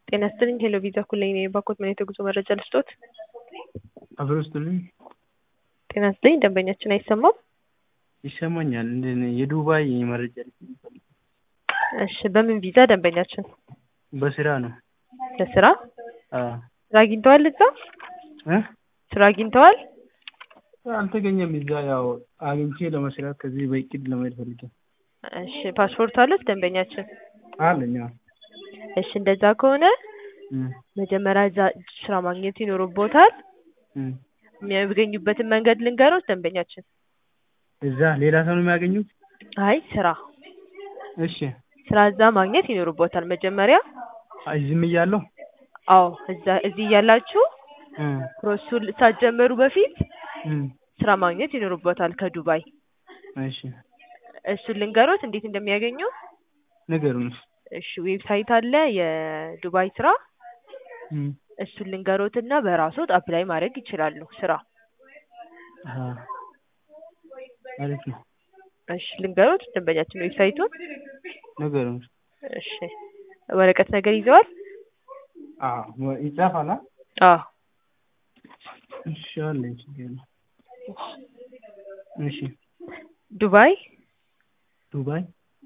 ጤና ይስጥልኝ ሄሎ ቪዛ ኩለኝ ነኝ የባኮት ምን የጉዞ መረጃ ልስጦት? አብሮ ውስጥልኝ ጤና ይስጥልኝ ደንበኛችን አይሰማም? ይሰማኛል። እንደ የዱባይ መረጃ ልስጥልኝ ፈልጌ። እሺ በምን ቪዛ ደንበኛችን? በስራ ነው። ለስራ? አዎ ስራ አግኝተዋል እዛ? እ ስራ አግኝተዋል? አልተገኘም። እዛ ያው አግኝቼ ለመስራት ከዚህ በእቅድ ለመሄድ ፈልጌ። እሺ ፓስፖርት አሉት ደንበኛችን? አለኝ። አዎ እሺ እንደዛ ከሆነ እም መጀመሪያ እዛ ስራ ማግኘት ይኖርቦታል። እም የሚያገኙበትን መንገድ ልንገሮት ደንበኛችን? እዛ ሌላ ሰው ነው የሚያገኙት? አይ ስራ እሺ ስራ እዛ ማግኘት ይኖርቦታል መጀመሪያ። አይ ዝም እያለሁ አዎ እዛ እዚህ እያላችሁ እም ፕሮሰሱን ሳትጀምሩ በፊት እም ስራ ማግኘት ይኖርቦታል ከዱባይ። እሺ እሱን ልንገሮት እንዴት እንደሚያገኙ? ንገሩን። እሺ ዌብሳይት አለ የዱባይ ስራ እም እሱን ልንገሮትና በራስዎት አፕላይ ማድረግ ይችላሉ ስራ። አሃ አሪፍ ነው። እሺ ልንገሮት ደንበኛችን ዌብሳይቱን? ንገሩን። እሺ ወረቀት ነገር ይዘዋል? አዎ ይጻፋል? አ አዎ እሺ አለኝ ችግር የለውም። እሺ ዱባይ ዱባይ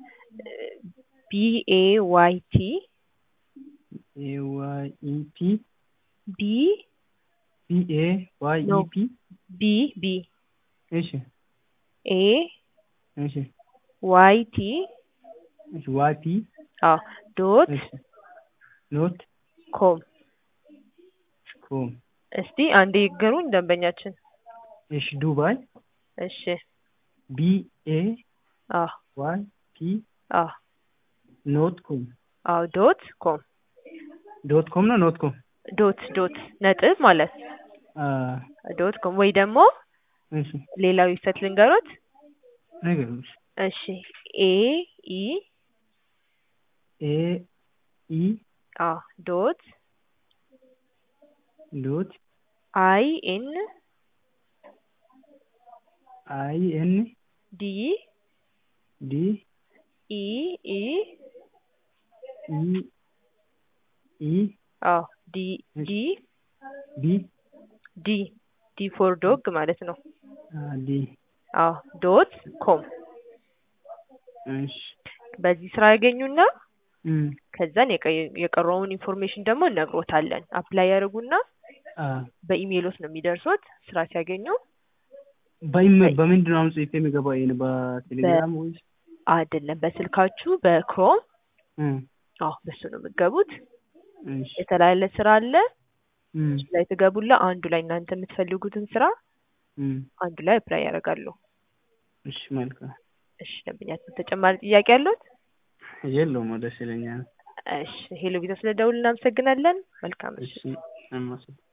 ቢ ኤ ዋይ ቲ ኤ ዋይ ኢ ፒ ቢ ቢ ኤ ዋይ ኢ ኖ ፒ ቢ ቢ እሺ ኤ እሺ ዋይ ቲ እሺ ዋይ ፒ አዎ ዶት እሺ ኖት ኮም ኮም እስቲ አንዴ ይገሩኝ ደንበኛችን። እሺ ዱባይ እሺ ቢ ኤ አዎ ዋይ ፒ አዎ ኖት ኮም አዎ ዶት ኮም ዶት ኮም ነው ኖት ኮም? ዶት ዶት ነጥብ ማለት አ ዶት ኮም ወይ ደግሞ እሺ ሌላ ዌብሳይት ልንገሮት? ንገሩኝ። እሺ ኤ ኢ ኤ ኢ አዎ ዶት ዶት አይ ኤን አይ ኤን ዲ ዲ ኢ ኢ ኢ ኢ አዎ ዲ ዲ ቢ ዲ ዲ ፎር ዶግ ማለት ነው። አ ዲ አዎ ዶት ኮም እሺ በዚህ ስራ ያገኙና እም ከዛን የቀ- የቀረውን ኢንፎርሜሽን ደግሞ እነግሮታለን። አፕላይ ያደርጉና አ በኢሜይሎት ነው የሚደርሱት ስራ ሲያገኙ። በኢሜ በምንድን ነው አሁን ጽፌ የሚገባው? ይሄን በቴሌግራም ወይስ? አይደለም በስልካችሁ በክሮም እም አዎ በሱ ነው የምትገቡት። እሺ የተለያየ ስራ አለ እም እሱ ላይ ትገቡላ አንዱ ላይ እናንተ የምትፈልጉትን ስራ እም አንዱ ላይ አፕላይ ያደርጋሉ። እሺ መልካም። እሺ ደንበኛችን ተጨማሪ ጥያቄ አለዎት? የለውም ደስ ይለኛል። እሺ ሄሎ ቪዛ ስለደውል እናመሰግናለን። መልካም እሺ አመሰግናለሁ።